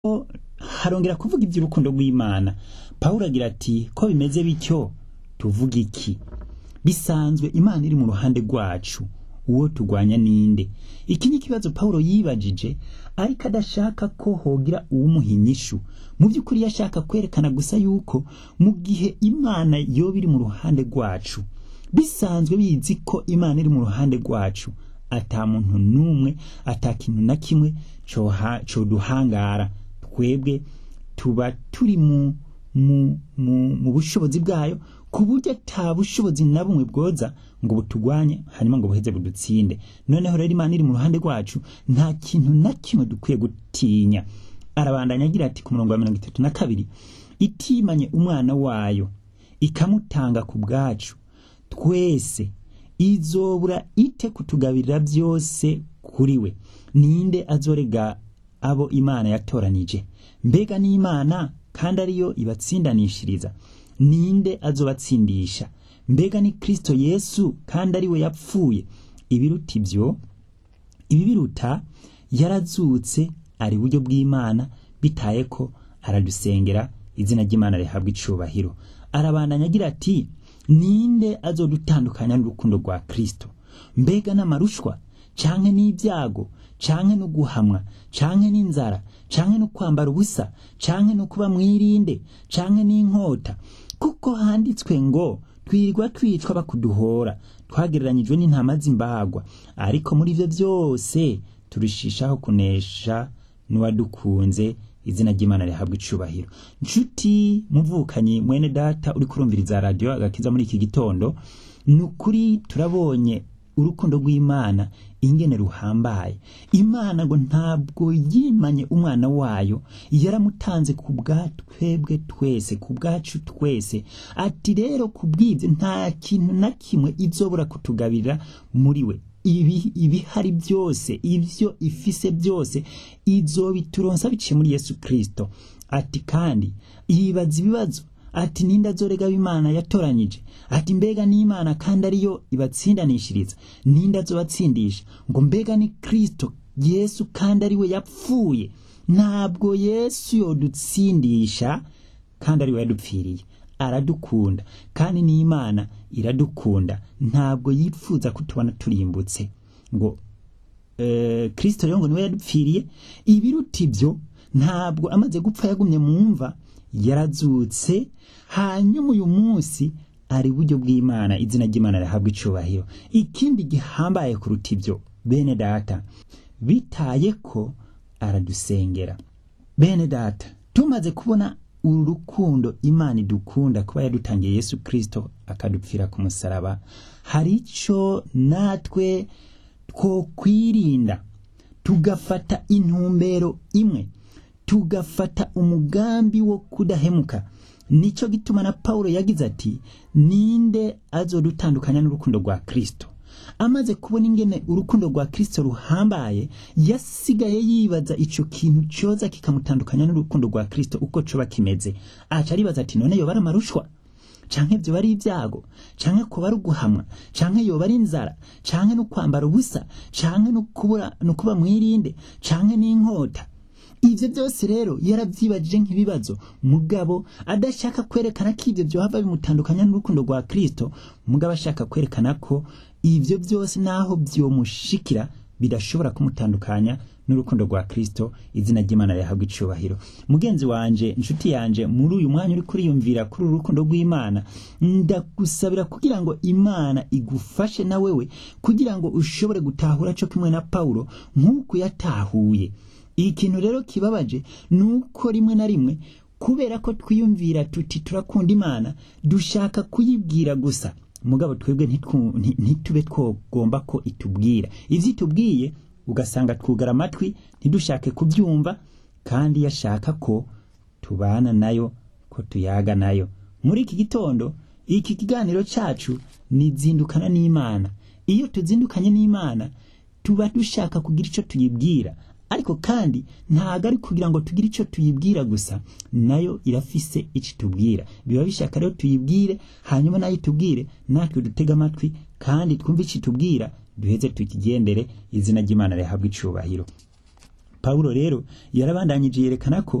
harongera kuvuga iby'urukundo rw'Imana Pawulo agira ati ko bimeze bityo tuvuga iki bisanzwe Imana iri mu ruhande rwacu uwo tugwanya ninde iki ni ikibazo Pawulo yibajije ariko adashaka ko hogira uwumuha inyishu mu by'ukuri yashaka kwerekana gusa yuko mu gihe Imana yoba iri mu ruhande rwacu bisanzwe bizi ko Imana iri mu ruhande rwacu ata muntu n'umwe ata kintu na kimwe coduhangara twebwe tuba turi mu mu mu mu bushobozi bwayo ku buryo ata bushobozi na bumwe bwoza ngo butugwanye hanyuma ngo buheze budutsinde noneho rero Imana iri mu ruhande rwacu nta kintu na kimwe dukwiye gutinya arabandanya agira ati ku murongo wa mirongo itatu na kabiri itimanye umwana wayo ikamutanga ku bwacu twese izobura ite kutugabirira byose kuri we ninde azorega abo Imana yatoranije mbega n'Imana kandi ariyo ibatsindanishiriza ninde azobatsindisha mbega ni Kristo Yesu kandi ari we yapfuye ibiruta ibyo ibi biruta yarazutse ari buryo bw'Imana bitaye ko aradusengera izina ry'Imana rihabwa icubahiro arabandanya agira ati ninde azodutandukanya n'urukundo rwa Kristo mbega n'amarushwa canke n'ibyago canke no guhamwa canke n'inzara canke no kwambara ubusa canke no kuba mwirinde canke n'inkota kuko handitswe ngo twirirwa twicwa bakuduhora twagereranyijwe n'intama z'imbagwa ariko muri ivyo byose turushishaho kunesha n'uwadukunze izina ry'Imana rihabwa icubahiro nshuti muvukanyi mwene data uri kurumviriza radio agakiza muri iki gitondo ni ukuri turabonye urukundo rw'Imana ingene ruhambaye Imana ngo ntabwo yimanye umwana wayo yaramutanze ku bwatwebwe twese ku bwacu twese ati rero ku bw'ibyo nta kintu na kimwe izobura kutugabirira muri we ibi ibihari byose ibyo ifise byose izobituronsa biciye muri Yesu Kristo ati kandi yibaza ibibazo ati ninde azorega Imana yatoranyije ati mbega n'Imana kandi ariyo ibatsindanishiriza ninde azobatsindisha ngo mbega ni Kristo Yesu kandi ari we yapfuye ntabwo Yesu yodutsindisha kandi ari we yadupfiriye aradukunda kandi n'Imana iradukunda ntabwo yifuza kutubona turimbutse ngo eh, Kristo rero ngo niwe yadupfiriye ibiruta ibyo ntabwo amaze gupfa yagumye mu mva yarazutse hanyuma uyu munsi ari buryo bw'Imana izina ry'Imana rihabwa icubahiro ikindi gihambaye kuruta ibyo bene data bitaye ko aradusengera bene data tumaze kubona uru rukundo Imana idukunda kuba yadutangiye Yesu Kristo akadupfira ku musaraba hari ico natwe two kwirinda tugafata intumbero imwe tugafata umugambi wo kudahemuka nico gituma na Paulo yagize ati ninde azodutandukanya n'urukundo rwa Kristo amaze kubona ingene urukundo rwa Kristo ruhambaye yasigaye yibaza ico kintu coza kikamutandukanya n'urukundo rwa Kristo uko coba kimeze aca aribaza ati none yoba ari amarushwa canke vyo bari ibyago canke kuba ari uguhamwa canke yoba ari inzara canke no kwambara ubusa canke no kubura no kuba mwirinde canke n'inkota ivyo byose rero yaravyibajije nk'ibibazo mugabo adashaka kwerekana ko ivyo vyohava bimutandukanya n'urukundo rwa Kristo mugabo ashaka kwerekana ko ivyo byose naho vyomushikira bidashobora kumutandukanya n'urukundo rwa Kristo izina ry'Imana rihabwa icubahiro mugenzi wanje inshuti yanje muri uyu mwanya uri kuriyumvira kuri uru rukundo rw'Imana ndagusabira kugira ngo Imana igufashe na wewe kugira ngo ushobore gutahura co kimwe na Paulo nk'uko yatahuye ikintu rero kibabaje nuko rimwe na rimwe kubera ko twiyumvira tuti turakunda Imana dushaka kuyibwira gusa mugabo twebwe ntitube twogomba ko itubwira ivyo itubwiye ugasanga twugara amatwi ntidushake kubyumva kandi yashaka ko tubana nayo ko tuyaga nayo muri iki gitondo iki kiganiro cacu nizindukana n'Imana iyo tuzindukanye n'Imana tuba dushaka kugira ico tuyibwira ariko kandi ntago ari kugira ngo tugire ico tuyibwira gusa nayo irafise ico itubwira biba bishaka rero tuyibwire hanyuma nayo itubwire natwe dutega amatwi kandi twumve ico itubwira duheze tukigendere izina ry'Imana rihabwa icubahiro pawulo rero yarabandanyije yerekana ko